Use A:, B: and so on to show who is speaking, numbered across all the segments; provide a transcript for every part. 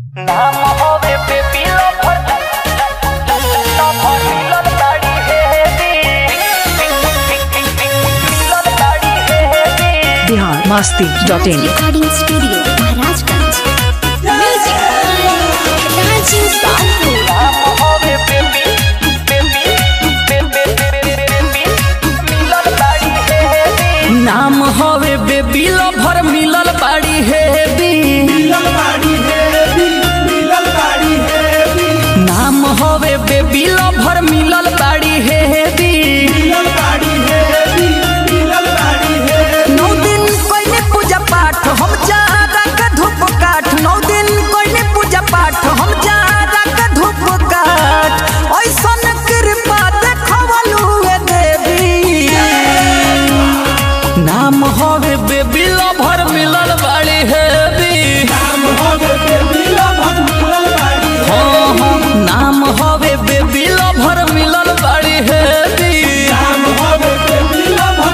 A: नाम होवे baby lover lover मिलन गाड़ी है मिलन गाड़ी है
B: Bihar Masti dot in
C: recording studio Maharajganj music by Raju Babu
A: नाम होवे बेबी बेबी बेबी बेबी मिलन गाड़ी है
D: नाम हवे बेबी लभर मिलल बाड़ी हेबी नाम हवे बेबी लभर मिलल बाड़ी हेबी नौ दिन कोई पूजा पाठ हम जारा का धूप काठ नौ दिन कोई पूजा पाठ हम जारा का धूप काठ ऐसन कृपा देखवलु हे देवी नाम हवे बेबी लभर मिलल बाड़ी हेबी हाँ, हाँ, नाम हवे बेबी लभर मिलल बाड़ी हेबी
A: नाम होवे बेबी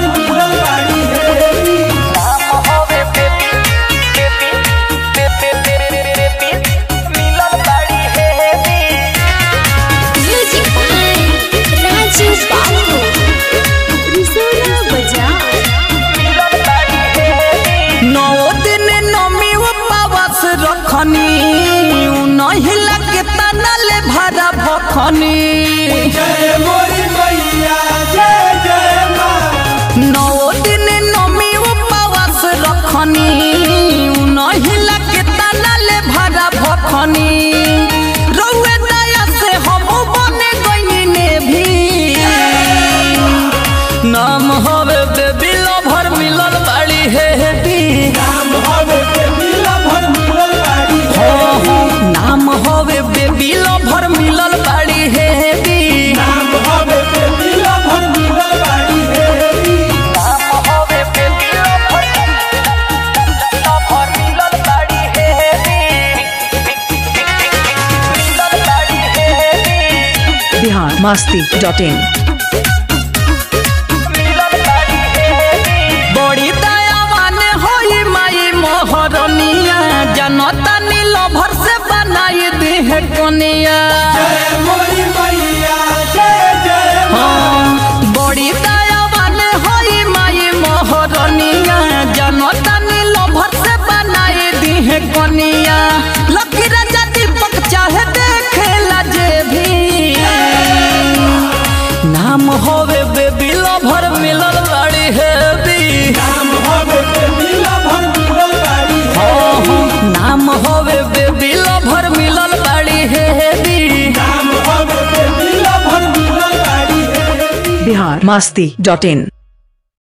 A: बेबी बेबी बेबी मिलन गाड़ी है
C: म्यूजिक बाय राजू बाबू रिसोना बजा
A: मिलन गाड़ी है
D: नौ दिन नमी उपवास रखनी नहीं लगे तनले भरा भखनी नौ दिन नमी उपवास रखनी नहीं लगे तनले भरा भखनी रउए दया से हम बने गईने भी नाम हवे बेबी लभर मिलल बाड़ी हेबी हाँ, हाँ, नाम हवे बेबी लभर मिलल बाड़ी हेबी
A: नाम होवे बेबी लवर लवर मिलन गाड़ी है मिलन गाड़ी है
B: बिहार मास्ती डॉट इन
A: मिलन गाड़ी है
D: बड़ी दयावान होई माई मोहरनिया जनता नील भर से बनाई देह कोनिया हाँ, बड़ी दयावान होई माई मोहरनिया जनता नील भर से बनाई देह कोनिया लकी राजा दीपक चाहे देखेला जे भी नाम होवे बेबी लभर मिलल बाड़ी हेबी हाँ, हाँ, नाम होवे बेबी लभर मिलल बाड़ी हेबी
B: बिहार मास्ती डॉट इन